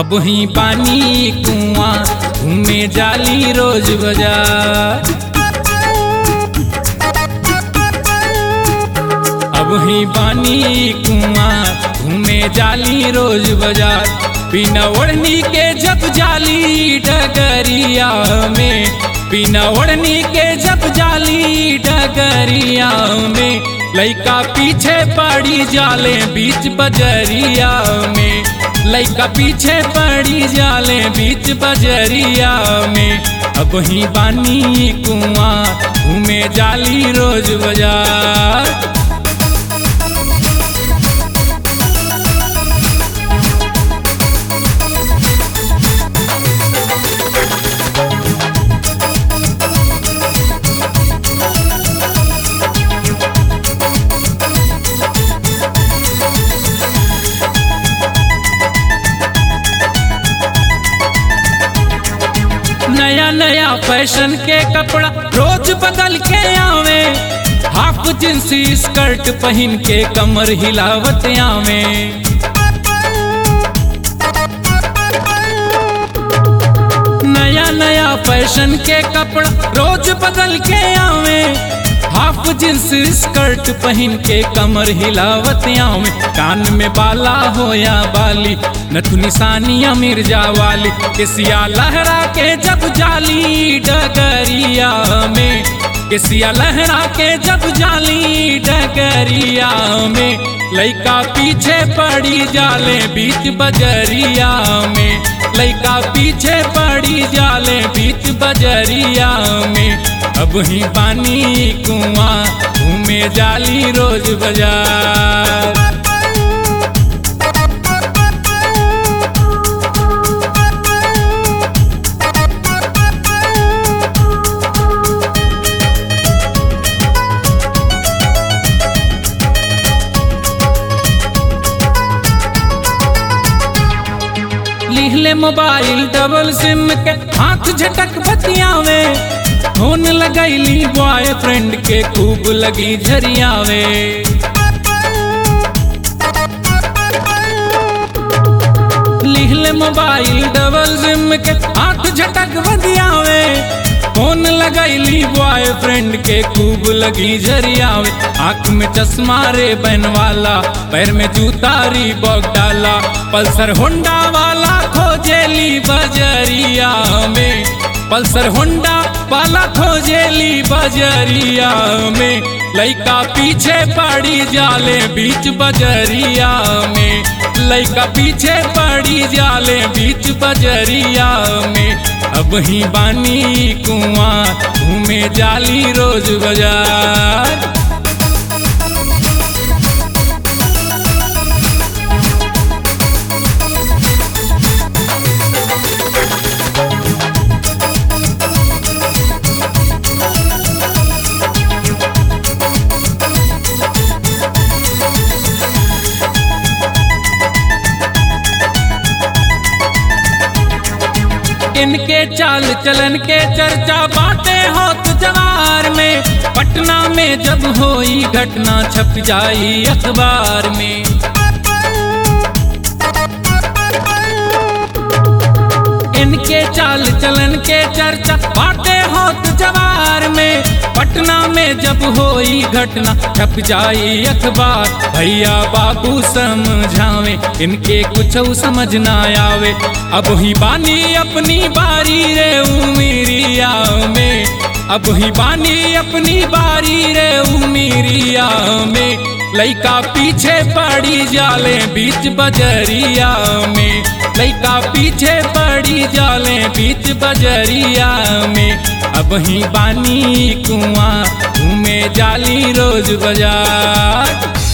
अब ही पानी कुआं घूमे जाली रोज बाजार अब ही पानी कुआं घूमे जाली रोज बाजार बिना ओढ़नी के जब जाली डगरिया में बिना ओढ़नी के जब जाली डगरिया में लइका पीछे पड़ी जाले बीच बजरिया में लइका पीछे पड़ी जाले बीच बजरिया में अब ही बानी कुआं घूमे जाली रोज बाजार नया नया फैशन के कपड़ा रोज बदल के आवे हाफ जिंसी स्कर्ट पहन के कमर हिलावत आवे नया नया फैशन के कपड़ा रोज बदल के आवे हाफ जींस स्कर्ट पहन के कमर हिलावत आवे कान में बाला हो या बाली नथुनी सानिया मिर्जा वाली केसिया लहरा के जब जाली डगरिया में केसिया लहरा के जब जाली डगरिया में लइका पीछे पड़ी जाले बीच बजरिया में लइका पीछे पड़ी जाले बीच बजरिया में अब ही पानी कुआं घूमे जाली रोज बाजार लिहले मोबाइल डबल सिम के हाथ झटक बतियावे फोन लगैली बॉयफ्रेंड के खूब लगी झरियावे लिहले मोबाइल डबल सिम के हाथ झटक बतियावे फोन लगैली बॉयफ्रेंड के खूब लगी झरियावे आंख में चश्मा रे बहन वाला पैर में जूता री बॉग डाला पल्सर होंडा वाला खोजेली बजरिया में पल्सर होंडा वाला खोजेली बजरिया में लइका पीछे पड़ी जाले बीच बजरिया में लइका पीछे पड़ी जाले बीच बजरिया में अब ही बानी कुआं घूमे जाली रोज बाजार इनके चाल चलन के चर्चा बातें होत जवार में पटना में जब होई घटना छप जाई अखबार में इनके चाल चलन के चर्चा बातें होत जवार में पटना में जब होई घटना छप जाई अखबार भैया बाबू समझावे इनके कुछ समझ ना आवे अब ही बानी अपनी बारी रे उमिरिया में अब ही बानी अपनी बारी रे उमिरिया में लइका पीछे पड़ी जाले बीच बजरिया में लइका पीछे पड़ी जाले बीच बजरिया में अब ही बानी कुआं घूमे जाली रोज बाजार